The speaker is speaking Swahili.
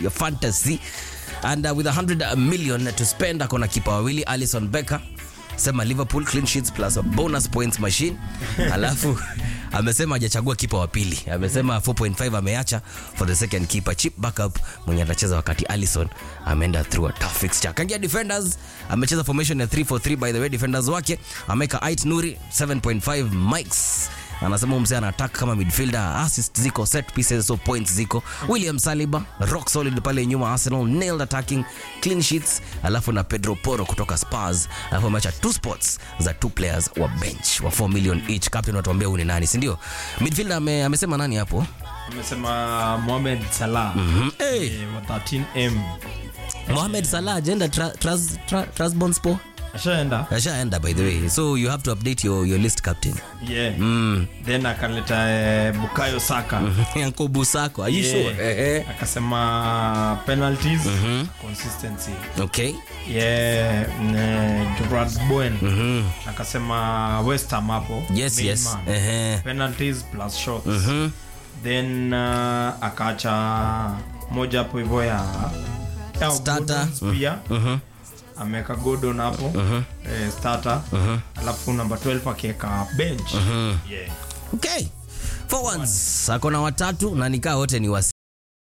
your fantasy and uh, with 100 million to spend akona kipa wawili Alison Becker sema Liverpool clean sheets plus a bonus points machine alafu amesema hajachagua kipa wa pili amesema 4.5 ameacha for the second keeper chip backup mwenye atacheza wakati Allison ameenda through a tough fixture kangia defenders amecheza formation ya 343 by the way defenders wake ameweka Ait Nuri 7.5 mics anasema mzee ana attack kama midfielder assist ziko set pieces so points ziko William Saliba rock solid pale nyuma Arsenal nailed attacking clean sheets alafu na Pedro Porro kutoka Spurs alafu ameacha two spots za two players wa bench wa 4 million each captain watuambia huyu ni nani si ndio midfielder ame, amesema nani hapo amesema Mohamed Salah mm hey. eh, wa 13m Mohamed Salah agenda tra, tras, tra, Trabzonspor ashaenda ashaenda by the way so you have to update your, your list captain yeah. mm. then akaleta eh, Bukayo Saka Yanko Busako are you Yeah. sure eh, eh. akasema penalties consistency okay yeah ne, Gerard Bowen akasema West Ham hapo yes main yes man. eh, eh. penalties plus shots then uh, akaacha moja hapo hivyo ya ya Starter. Gordons pia ameweka Gordon hapo eh, starter alafu namba 12 akiweka bench yeah. okay forwards akona watatu na nikaa wote ni wasi